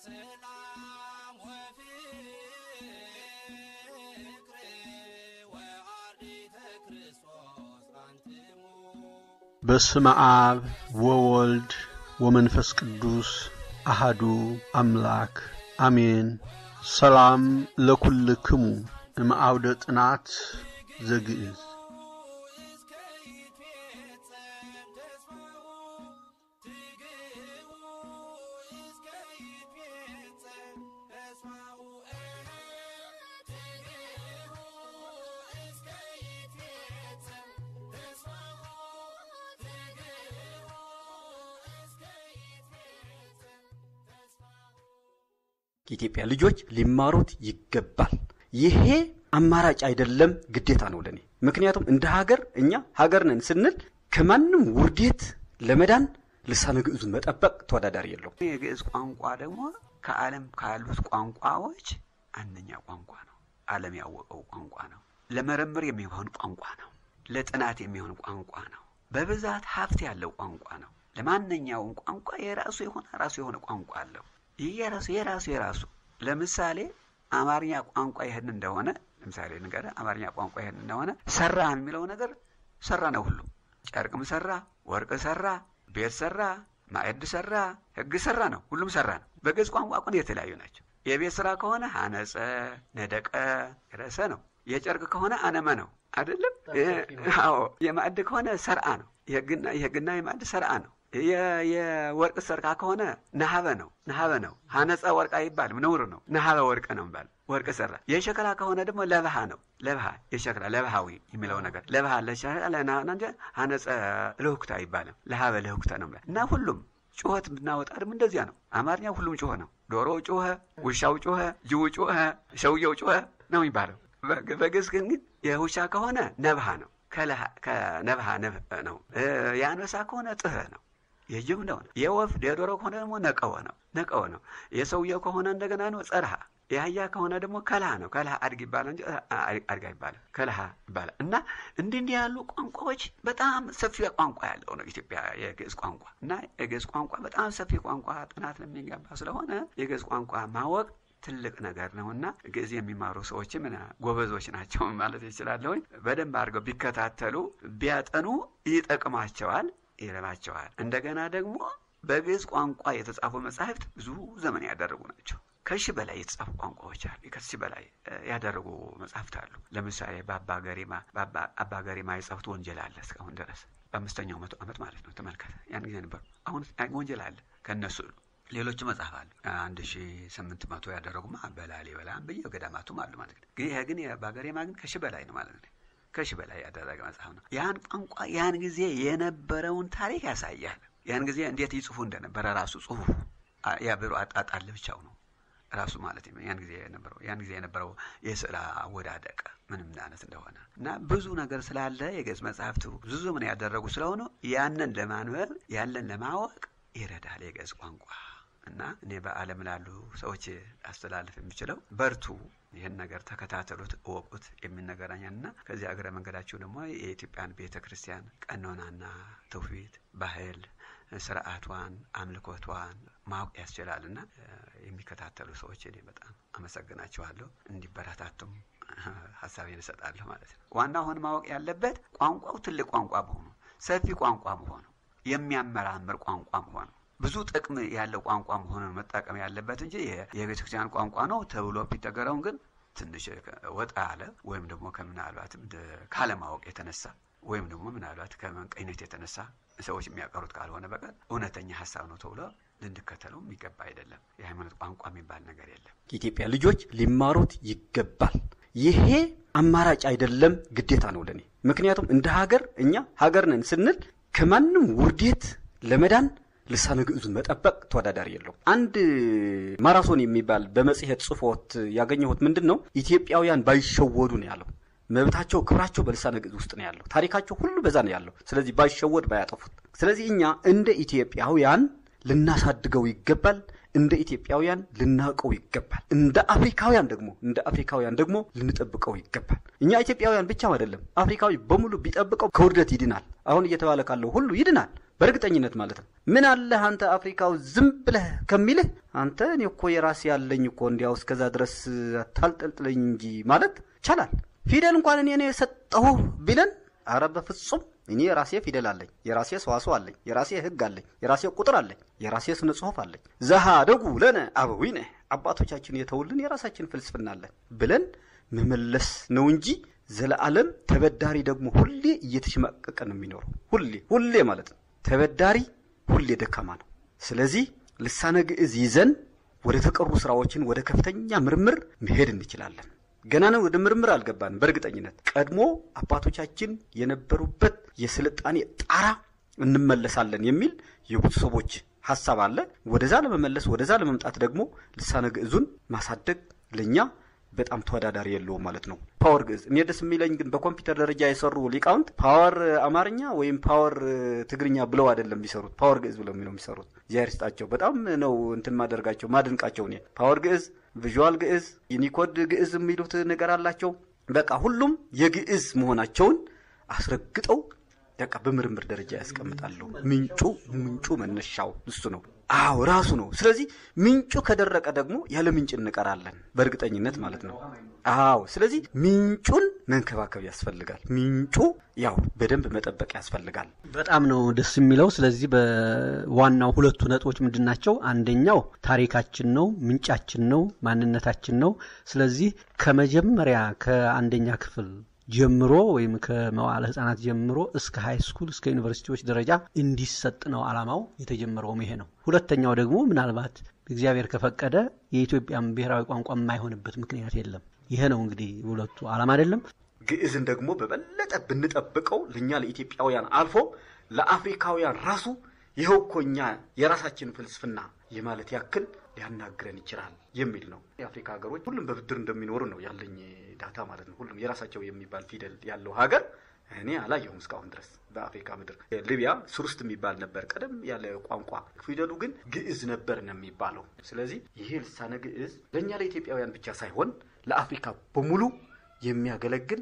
ሰላም ወፍቅር ወአርዲተ ክርስቶስ አንትሙ በስመ አብ ወወልድ ወመንፈስ ቅዱስ አሃዱ አምላክ አሜን። ሰላም ለኩልክሙ እምአውደ ጥናት ዘግእዝ እስከ ይትፌጸም ተስፋሁ ትግህቡ እስከ ይትፌጸም ተስፋሁ ትግህቡ እስከ ይትፌጸም ተስፋሁ ትግህቡ እስከ ይትፌጸም ተስፋሁ የኢትዮጵያ ልጆች ሊማሩት ይገባል። ይሄ አማራጭ አይደለም፣ ግዴታ ነው ለኔ። ምክንያቱም እንደ ሀገር እኛ ሀገር ነን ስንል ከማንም ውርዴት ለመዳን ልሳነ ግዕዙን መጠበቅ ተወዳዳሪ የለውም። የግዕዝ ቋንቋ ደግሞ ከዓለም ካሉት ቋንቋዎች አንደኛ ቋንቋ ነው። ዓለም ያወቀው ቋንቋ ነው። ለምርምር የሚሆን ቋንቋ ነው። ለጥናት የሚሆን ቋንቋ ነው። በብዛት ሀብት ያለው ቋንቋ ነው። ለማንኛውም ቋንቋ የራሱ የሆነ ራሱ የሆነ ቋንቋ አለው። ይህ የራሱ የራሱ የራሱ ለምሳሌ አማርኛ ቋንቋ ይህን እንደሆነ ለምሳሌ ንገረ አማርኛ ቋንቋ ይህን እንደሆነ ሰራ የሚለው ነገር ሰራ ነው። ሁሉም ጨርቅም ሰራ፣ ወርቅ ሰራ፣ ቤት ሰራ፣ ማዕድ ሰራ፣ ሕግ ሰራ ነው። ሁሉም ሰራ ነው። በግዕዝ ቋንቋ ግን የተለያዩ ናቸው። የቤት ስራ ከሆነ አነጸ፣ ነደቀ፣ ረሰ ነው። የጨርቅ ከሆነ አነመ ነው አይደለም? አዎ። የማዕድ ከሆነ ሰርአ ነው። የሕግና የሕግና የማዕድ ሰርአ ነው። የ- የወርቅ ሰርቃ ከሆነ ነሀበ ነው ነሀበ ነው። ሀነፀ ወርቅ አይባልም፣ ነውር ነው። ነሀበ ወርቅ ነው ይባል ወርቅ ሰራ። የሸክላ ከሆነ ደግሞ ለብሃ ነው። ለብሃ የሸክላ ለብሃዊ የሚለው ነገር ለብሃ ለሸክላ ለናና እንጂ ሀነፀ ልህኩታ አይባልም። ለሀበ ልህኩታ ነው ይባል እና ሁሉም ጩኸት ብናወጣ ደግሞ እንደዚያ ነው። አማርኛ ሁሉም ጮኸ ነው። ዶሮው ጮኸ፣ ውሻው ጮኸ፣ ጅቡ ጮኸ፣ ሰውየው ጮኸ ነው የሚባለው። በግ- በግዕዝ ግን ግን የውሻ ከሆነ ነብሃ ነው። ከለሃ- ከነብሃ ነብ ነው። የአንበሳ ከሆነ ጥህ ነው። የጅብ እንደሆነ የወፍ የዶሮ ከሆነ ደግሞ ነቀወ ነው ነቀወ ነው። የሰውየው ከሆነ እንደገና ነው ጸርሃ። የአህያ ከሆነ ደግሞ ከልሃ ነው። ከልሃ አድግ ይባላል እንጂ አድጋ ይባላል ከልሃ ይባላል። እና እንዲህ እንዲህ ያሉ ቋንቋዎች በጣም ሰፊ ቋንቋ ያለው ነው ኢትዮጵያ የግዕዝ ቋንቋ እና የግዕዝ ቋንቋ በጣም ሰፊ ቋንቋ ጥናት ለሚገባ ስለሆነ የግዕዝ ቋንቋ ማወቅ ትልቅ ነገር ነው እና ግዕዝ የሚማሩ ሰዎችም ጎበዞች ናቸው ማለት ይችላለሁኝ። በደንብ አድርገው ቢከታተሉ ቢያጠኑ ይጠቅማቸዋል ይረባቸዋል። እንደገና ደግሞ በግዕዝ ቋንቋ የተጻፉ መጻሕፍት ብዙ ዘመን ያደረጉ ናቸው። ከሺህ በላይ የተጻፉ ቋንቋዎች አሉ። ከሺህ በላይ እ፣ ያደረጉ መጻሕፍት አሉ። ለምሳሌ በአባ ገሪማ በአባ አባ ገሪማ የጻፉት ወንጌል አለ እስካሁን ድረስ በአምስተኛው መቶ ዓመት ማለት ነው። ተመልከተ፣ ያን ጊዜ ነበሩ። አሁን ወንጌል አለ ከእነሱ ሌሎቹ መጽሐፍ አሉ። አንድ ሺ ስምንት መቶ ያደረጉማ በላሊበላ በየገዳማቱም አሉ ማለት ነው። ግን ይሄ ግን የአባ ገሪማ ግን ከሺህ በላይ ነው ማለት ነው። ከሺህ በላይ ያደረገ መጽሐፍ ነው። ያን ቋንቋ ያን ጊዜ የነበረውን ታሪክ ያሳያል። ያን ጊዜ እንዴት ይጽፉ እንደነበረ ራሱ ጽሁፉ አ- የብዕሩ አጣጣል ብቻው ነው ራሱ ማለት ነው። ያን ጊዜ የነበረው ያን ጊዜ የነበረው የስዕል አወዳደቅ ምንም አይነት እንደሆነ እና ብዙ ነገር ስላለ የግዕዝ መጽሐፍቱ ብዙ ዘመን ያደረጉ ስለሆኑ ያንን ለማንበብ ያንን ለማወቅ ይረዳል የግዕዝ ቋንቋ እና እኔ በዓለም ላሉ ሰዎች አስተላልፍ የሚችለው በርቱ፣ ይህን ነገር ተከታተሉት፣ እወቁት የሚል ነገረኛል እና ከዚህ እግረ መንገዳችሁ ደግሞ የኢትዮጵያን ቤተ ክርስቲያን ቀኖናና ትውፊት፣ ባህል፣ ስርዓቷን፣ አምልኮቷን ማወቅ ያስችላል እና እ፣ የሚከታተሉ ሰዎች እኔ በጣም አመሰግናቸዋለሁ። እንዲበረታቱም ሀሳቤን እሰጣለሁ ማለት ነው። ዋና አሁን ማወቅ ያለበት ቋንቋው ትልቅ ቋንቋ መሆኑ፣ ሰፊ ቋንቋ መሆኑ፣ የሚያመራምር ቋንቋ መሆኑ ብዙ ጥቅም ያለው ቋንቋ መሆኑን መጠቀም ያለበት እንጂ የ- የቤተ ክርስቲያን ቋንቋ ነው ተብሎ ቢነገረውን ግን ትንሽ ወጣ ያለ ወይም ደግሞ ከምናልባትም እንደ- ካለማወቅ የተነሳ ወይም ደግሞ ምናልባት ከመንቀኝነት የተነሳ ሰዎች የሚያቀሩት ካልሆነ በቀር እውነተኛ ሀሳብ ነው ተብሎ ልንከተለው የሚገባ አይደለም። የሃይማኖት ቋንቋ የሚባል ነገር የለም። የኢትዮጵያ ልጆች ሊማሩት ይገባል። ይሄ አማራጭ አይደለም፣ ግዴታ ነው ለኔ። ምክንያቱም እንደ ሀገር እኛ ሀገር ነን ስንል ከማንም ውርዴት ለመዳን ልሳነ ግዕዙን መጠበቅ ተወዳዳሪ የለውም። አንድ ማራቶን የሚባል በመጽሔት ጽፎት ያገኘሁት ምንድን ነው ኢትዮጵያውያን ባይሸወዱ ነው ያለው። መብታቸው፣ ክብራቸው በልሳነ ግዕዝ ውስጥ ነው ያለው። ታሪካቸው ሁሉ በዛ ነው ያለው። ስለዚህ ባይሸወድ ባያጠፉት። ስለዚህ እኛ እንደ ኢትዮጵያውያን ልናሳድገው ይገባል። እንደ ኢትዮጵያውያን ልናውቀው ይገባል። እንደ አፍሪካውያን ደግሞ እንደ አፍሪካውያን ደግሞ ልንጠብቀው ይገባል። እኛ ኢትዮጵያውያን ብቻ አይደለም፣ አፍሪካዊ በሙሉ ቢጠብቀው ከውርደት ይድናል። አሁን እየተባለ ካለው ሁሉ ይድናል። በእርግጠኝነት ማለት ነው። ምን አለህ አንተ አፍሪካው ዝም ብለህ ከሚልህ አንተ እኔ እኮ የራሴ ያለኝ እኮ እንዲያው እስከዛ ድረስ አታልጠልጥለኝ እንጂ ማለት ይቻላል። ፊደል እንኳን እኔ ነው የሰጠሁ ቢለን አረ በፍጹም እኔ የራሴ ፊደል አለኝ፣ የራሴ ሰዋስው አለኝ፣ የራሴ ህግ አለኝ፣ የራሴ ቁጥር አለኝ፣ የራሴ ስነ ጽሁፍ አለኝ። ዘሃ ደጉ ለነ አበዊነ አባቶቻችን የተውልን የራሳችን ፍልስፍና አለን ብለን መመለስ ነው እንጂ ዘለዓለም ተበዳሪ ደግሞ ሁሌ እየተሸማቀቀ ነው የሚኖረው። ሁሌ ሁሌ ማለት ነው። ተበዳሪ ሁሌ ደካማ ነው። ስለዚህ ልሳነ ግዕዝ ይዘን ወደ ተቀሩ ስራዎችን ወደ ከፍተኛ ምርምር መሄድ እንችላለን። ገና ነው ወደ ምርምር አልገባንም። በእርግጠኝነት ቀድሞ አባቶቻችን የነበሩበት የስልጣኔ ጣራ እንመለሳለን የሚል የብዙ ሰዎች ሀሳብ አለ። ወደዛ ለመመለስ ወደዛ ለመምጣት ደግሞ ልሳነ ግዕዙን ማሳደግ ለእኛ በጣም ተወዳዳሪ የለውም ማለት ነው። ፓወር ግዕዝ እኔ ደስ የሚለኝ ግን በኮምፒውተር ደረጃ የሰሩ ሊቃውንት ፓወር አማርኛ ወይም ፓወር ትግርኛ ብለው አይደለም የሚሰሩት፣ ፓወር ግዕዝ ብለው ነው የሚሰሩት። እግዚአብሔር ይስጣቸው። በጣም ነው እንትን ማደርጋቸው ማድንቃቸው። እኔ ፓወር ግዕዝ፣ ቪዥዋል ግዕዝ፣ ዩኒኮድ ግዕዝ የሚሉት ነገር አላቸው። በቃ ሁሉም የግዕዝ መሆናቸውን አስረግጠው በቃ በምርምር ደረጃ ያስቀምጣሉ። ምንጩ ምንጩ መነሻው እሱ ነው። አዎ ራሱ ነው። ስለዚህ ምንጩ ከደረቀ ደግሞ ያለ ምንጭ እንቀራለን፣ በእርግጠኝነት ማለት ነው። አዎ ስለዚህ ምንጩን መንከባከብ ያስፈልጋል። ምንጩ ያው በደንብ መጠበቅ ያስፈልጋል። በጣም ነው ደስ የሚለው። ስለዚህ በዋናው ሁለቱ ነጥቦች ምንድን ናቸው? አንደኛው ታሪካችን ነው፣ ምንጫችን ነው፣ ማንነታችን ነው። ስለዚህ ከመጀመሪያ ከአንደኛ ክፍል ጀምሮ ወይም ከመዋለ ህጻናት ጀምሮ እስከ ሃይ ስኩል እስከ ዩኒቨርሲቲዎች ደረጃ እንዲሰጥ ነው አላማው። የተጀመረውም ይሄ ነው። ሁለተኛው ደግሞ ምናልባት እግዚአብሔር ከፈቀደ የኢትዮጵያን ብሔራዊ ቋንቋ የማይሆንበት ምክንያት የለም። ይሄ ነው እንግዲህ ሁለቱ አላማ አይደለም። ግዕዝን ደግሞ በበለጠ ብንጠብቀው ለእኛ ለኢትዮጵያውያን አልፎ ለአፍሪካውያን ራሱ ይኸው እኮ እኛ የራሳችን ፍልስፍና የማለት ያክል ሊያናግረን ይችላል የሚል ነው። የአፍሪካ ሀገሮች ሁሉም በብድር እንደሚኖሩ ነው ያለኝ ዳታ ማለት ነው። ሁሉም የራሳቸው የሚባል ፊደል ያለው ሀገር እኔ አላየሁም እስካሁን ድረስ በአፍሪካ ምድር። ሊቢያ ሱርስት የሚባል ነበር ቀደም ያለ ቋንቋ፣ ፊደሉ ግን ግዕዝ ነበር ነው የሚባለው። ስለዚህ ይሄ ልሳነ ግዕዝ ለእኛ ለኢትዮጵያውያን ብቻ ሳይሆን ለአፍሪካ በሙሉ የሚያገለግል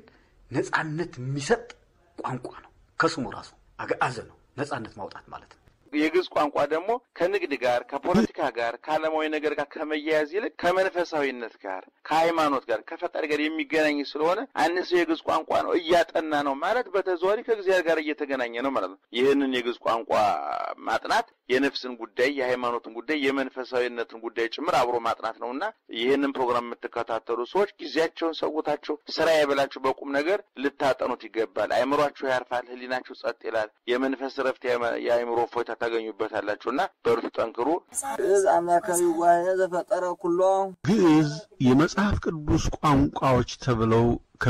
ነጻነት የሚሰጥ ቋንቋ ነው። ከስሙ ራሱ አገአዘ ነው፣ ነጻነት ማውጣት ማለት ነው። የግዕዝ ቋንቋ ደግሞ ከንግድ ጋር ከፖለቲካ ጋር ከዓለማዊ ነገር ጋር ከመያያዝ ይልቅ ከመንፈሳዊነት ጋር ከሃይማኖት ጋር ከፈጣሪ ጋር የሚገናኝ ስለሆነ አንድ ሰው የግዕዝ ቋንቋ ነው እያጠና ነው ማለት በተዘዋዋሪ ከእግዚአብሔር ጋር እየተገናኘ ነው ማለት ነው። ይህንን የግዕዝ ቋንቋ ማጥናት የነፍስን ጉዳይ፣ የሃይማኖትን ጉዳይ፣ የመንፈሳዊነትን ጉዳይ ጭምር አብሮ ማጥናት ነው እና ይህንን ፕሮግራም የምትከታተሉ ሰዎች ጊዜያቸውን ሰውታችሁ ስራ የበላችሁ በቁም ነገር ልታጠኑት ይገባል። አእምሯችሁ ያርፋል፣ ህሊናችሁ ጸጥ ይላል፣ የመንፈስ ረፍት፣ የአእምሮ ፎይታ ታገኙበታላችሁ እና በርቱ፣ ጠንክሩ። ግዕዝ አምላካዊ ዋሄ ዘፈጠረ ኩሎ ግዕዝ የመጽሐፍ ቅዱስ ቋንቋዎች ተብለው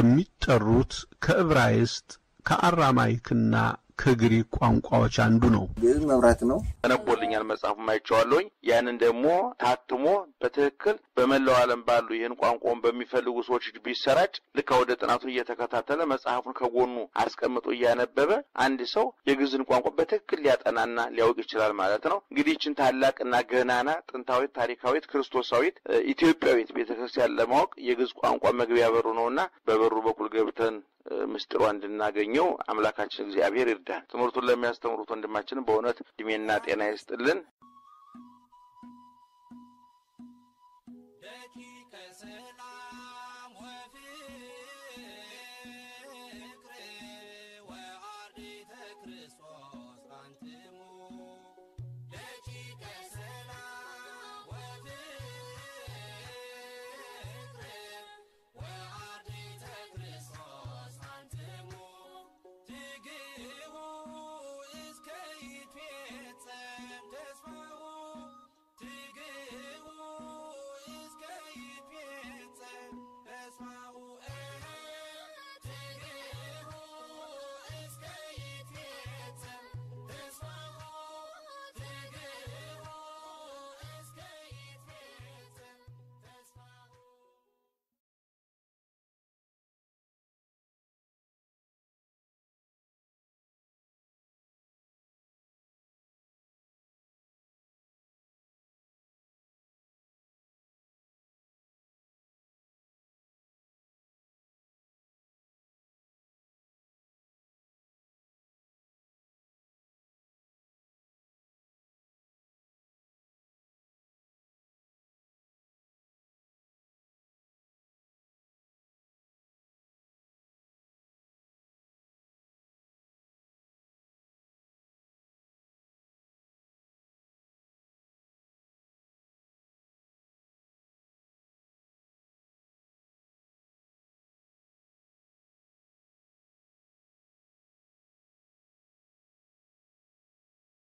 ከሚጠሩት ከዕብራይስጥ ከአራማይክና ከግሪክ ቋንቋዎች አንዱ ነው። ግዕዝ መብራት ነው። ተነቦልኛል መጽሐፉም አይቼዋለሁኝ። ያንን ደግሞ ታትሞ በትክክል በመላው ዓለም ባሉ ይህን ቋንቋውን በሚፈልጉ ሰዎች እጅ ቢሰራጭ ልክ ወደ ጥናቱ እየተከታተለ መጽሐፉን ከጎኑ አስቀምጦ እያነበበ አንድ ሰው የግዕዝን ቋንቋ በትክክል ሊያጠናና ሊያውቅ ይችላል ማለት ነው። እንግዲህ ይችን ታላቅና ገናና ጥንታዊት፣ ታሪካዊት፣ ክርስቶሳዊት እ ኢትዮጵያዊት ቤተ ክርስቲያን ለማወቅ የግዕዝ ቋንቋ መግቢያ በሩ ነውና በበሩ በኩል ገብተን እ ምስጢሯ እንድናገኘው አምላካችን እግዚአብሔር ይርዳን። ትምህርቱን ለሚያስተምሩት ወንድማችንም በእውነት እድሜና ጤና ይስጥልን።